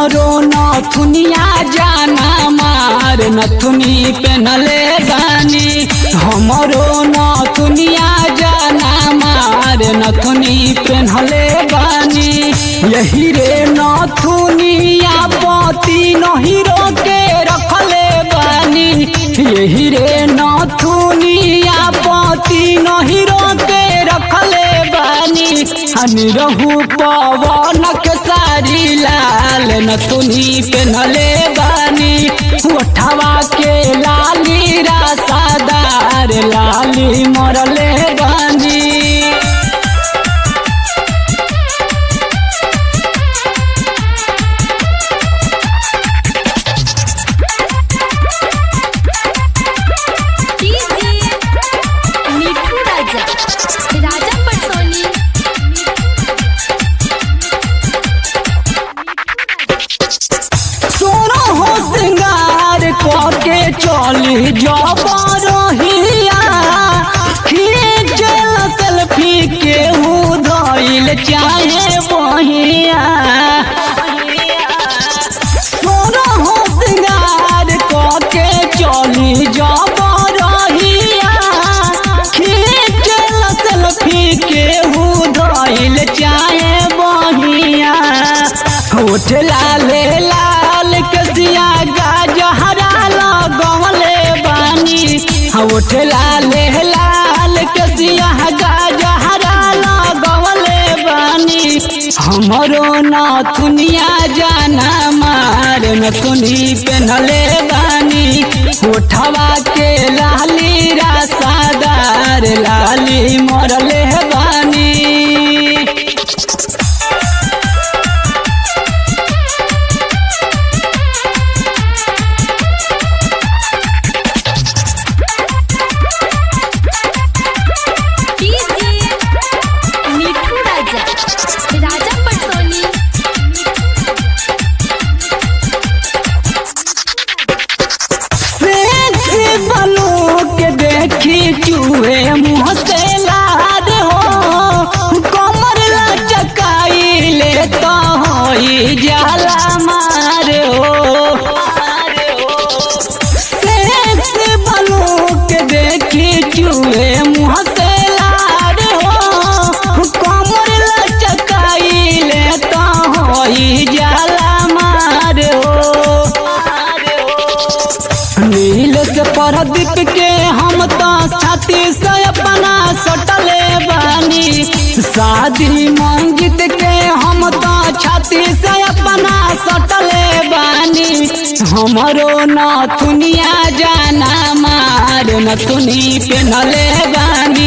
हमरो नथुनिया जाना मार नथुनी पेनले बानी हमरो नथुनिया जाना मार नथुनी पेनले बानी यही रे नथुनिया पति नहिरो के रखले बानी यही रे नथुनिया पति नहिरो के रखले बानी हनी रहू पवन के सारी लाल नथुनी पेनले बानी उठवा के लाली रासादार लाली मरले बानी डीजे मिठू राजा राजा पटसोनी सोना हो श्रृंगार करके चली जबरहिया खींचल सेल्फी के धइल चाहे बहिया सोना हो श्रृंगार करके चली जबरहिया खींचल सेल्फी के धइल चाहे बहिया होठ लाले लाल कसिया गाजहरा लगवले बानी होठ लाले लाल कसिया गाजहरा लगवले बानी हमरो नाथुनिया जाना मार नथुनी पेनले बानी होठवा के लाली रासादार लाली मरले बानी डीजे मिठू राजा राजा पटसोनी सेक्सी बनू के देखी चूहे मुँह से लाद हो कमर लचकाई ले तो होई जाला मार हो सेक्सी बनू के देखी चूहे मुँह से लाद हो कमर लचकाई ले तो होई जाला मार हो नील से परदीप के हम तो छाती से अपना सटले बानी शादी मंजित के हम तो छाती से अपना सटले बानी हमरो नथुनिया जाना मार नथुनी पेनले बानी